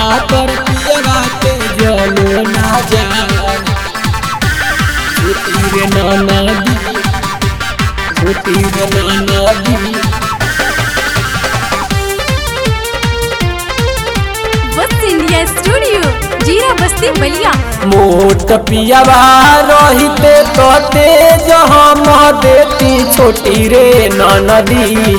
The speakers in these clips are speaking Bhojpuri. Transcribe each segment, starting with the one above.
पातर पियवा के जलो ना जाए छोटी रे नदी छोटी रे नदी वत्स इंडिया स्टूडियो जीरा बस्ती बलिया मोट पियावा रहिते तो तेज हम देती छोटी रे नदी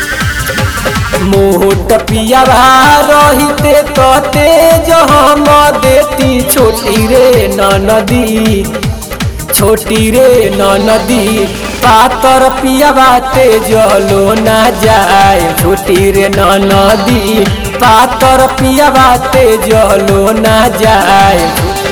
मोट पियावा रहिते तो तेज हम देती छोटी रे नदी छोटी रे नदी पातर पियावा तेजलो ना जाए छोटी रे नदी पातर पियावा तेजलो ना जाए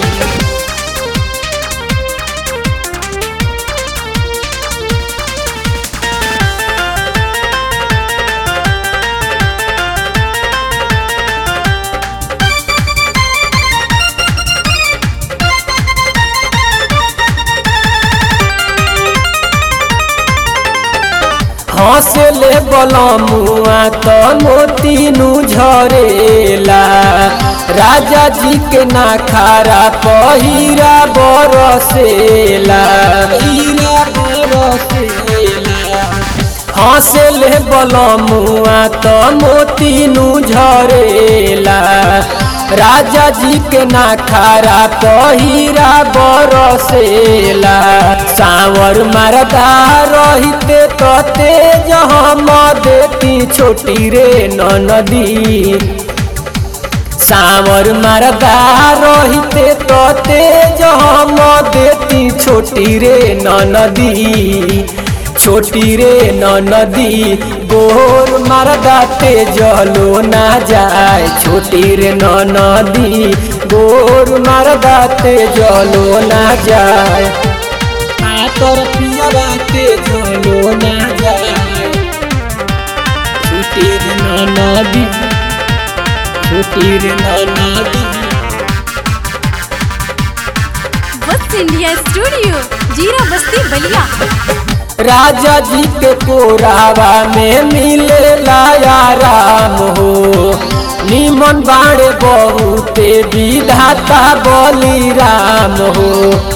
हंसले बलमुआ तो मोतीनु झरेला राजा जी के ना खारा पहिरा बरसेला हीरा बरसेला हंसले बलमुआ तो मोतीनु झरेला राजा जी के ना खारा पहिरा बरसेला सावर मरदा रहिते तो तेज हम देती छोटी रे नदी सावर मरदा रहिते तो तेज हम देती छोटी रे नदी छोटी रे नदी गोर मरदा तेजलो ना जाए छोटी रे नदी गोर मरदा तेजलो ना जाए आतर पियवा तेजलो ना जाए छोटी रे नदी छोटी रे नदी वत्स इंडिया स्टूडियो जीरा बस्ती बलिया राजा जी के कोरावा में मिले लाया राम हो निमन बाड़े बहुते विधाता बली राम हो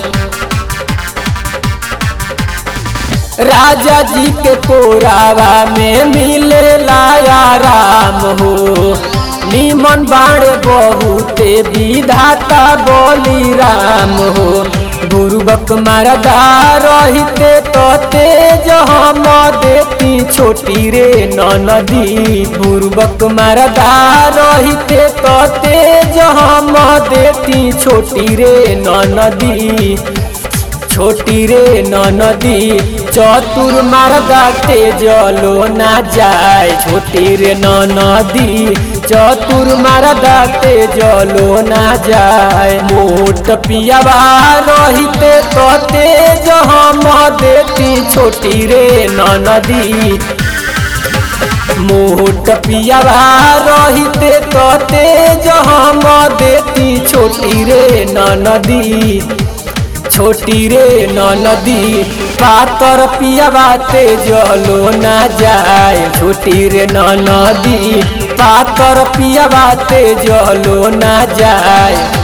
राजा जी के कोरावा में मिले लाया राम हो निमन बाड़े बहुते विधाता बली राम हो गुरुबक मरदा रहिते तो तेज हम देती छोटी रे नदी गुरुबक मरदा रहिते तो तेज हम देती छोटी रे नदी छोटी रे नदी चतुर मरदा तेजलो ना जाए छोटी रे नदी चतुर मरदा तेजलो ना जाए मोट पियावा रहिते तो तेज हम देती छोटी रे नदी मोट पियावा रहिते तो तेज हम देती छोटी रे नदी छोटी रे नदी पातर पियावा तेजलो ना जाए छोटी रे नदी पातर पियावा तेजलो ना जाए